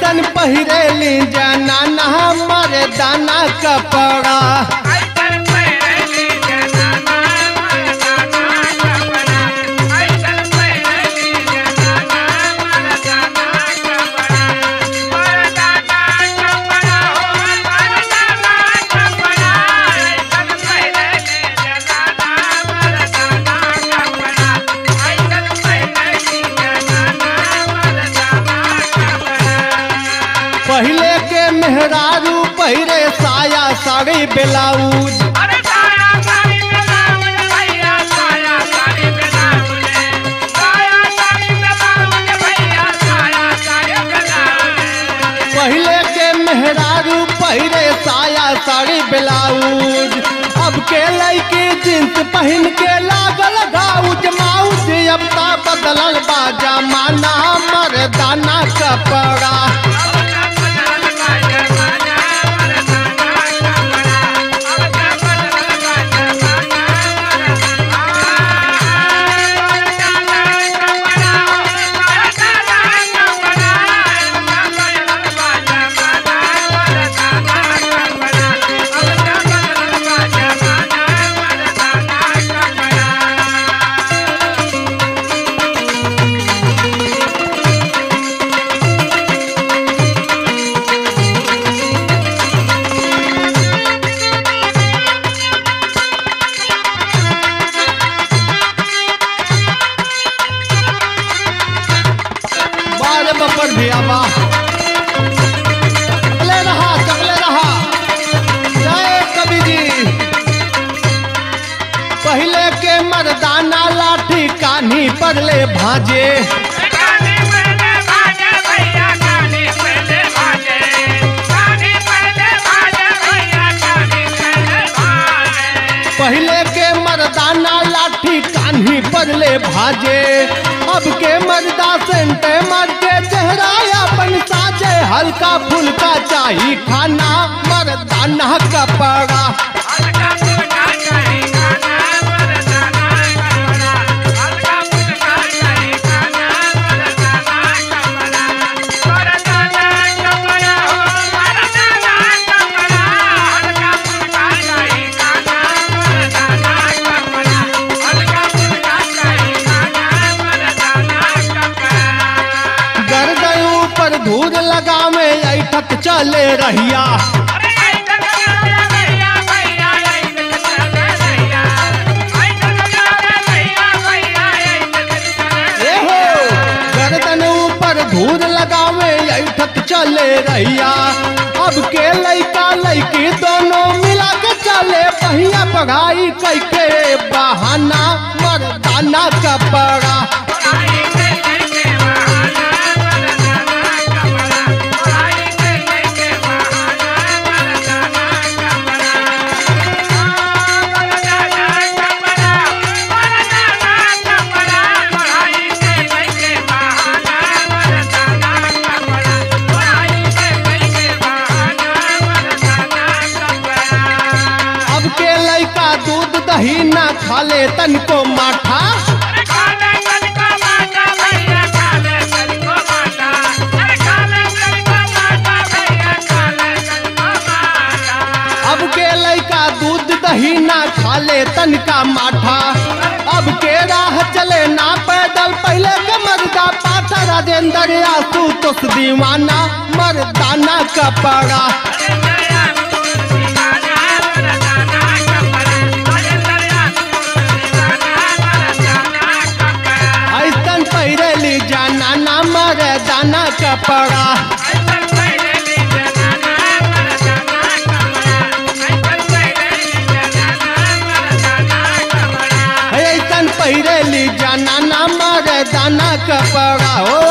ऐसन पहिरेली जाना ना हमारे दाना कपड़ा पहले के मेहरारू पहिरे साया साड़ी ब्लाउज अरे साया साड़ी ब्लाउज भैया साया साड़ी ब्लाउज साया साड़ी ब्लाउज भैया साया साड़ी ब्लाउज पहले के मेहरारू पहिरे साया साड़ी ब्लाउज अब के लड़की जींस पहन के लागल गाउज माउज अब ता बदलल बा जमाना मर्दाना कपड़ा बारे बपर भी आबा चले रहा चले रहा जय कवि जी पहले के मर्दाना लाठी कान्ही पर ले भाजे पहले के मर्दाना लाठी कान्ही पर ले भाजे अब के मर्दा सेंटे मर के चेहरा अपन साजे हल्का फुल्का चाही खाना मर्दाना कपड़ा गर्दन ऊपर धूल लगावे ऐठक चले रहिया ए हो गर्दन ऊपर धूल लगावे ऐठक चले रहिया अब के लइका लइकी दोनों मिला के चले पहिया पढ़ाई कैके बहाना मर्दाना कपड़ा अब के लइका दूध दही ना खाले तनको माठा अब के लइका दूध दही ना खाले तनका माठा अब के राह चले ना पैदल पहले के मर्दा पाठा राजेंद्र आसू तोस दीवाना मर्दाना कपड़ा ऐसन पहिरेली जाना ना मर्दाना कपड़ा ऐसन पहिरेली जाना ना मर्दाना कपड़ा हो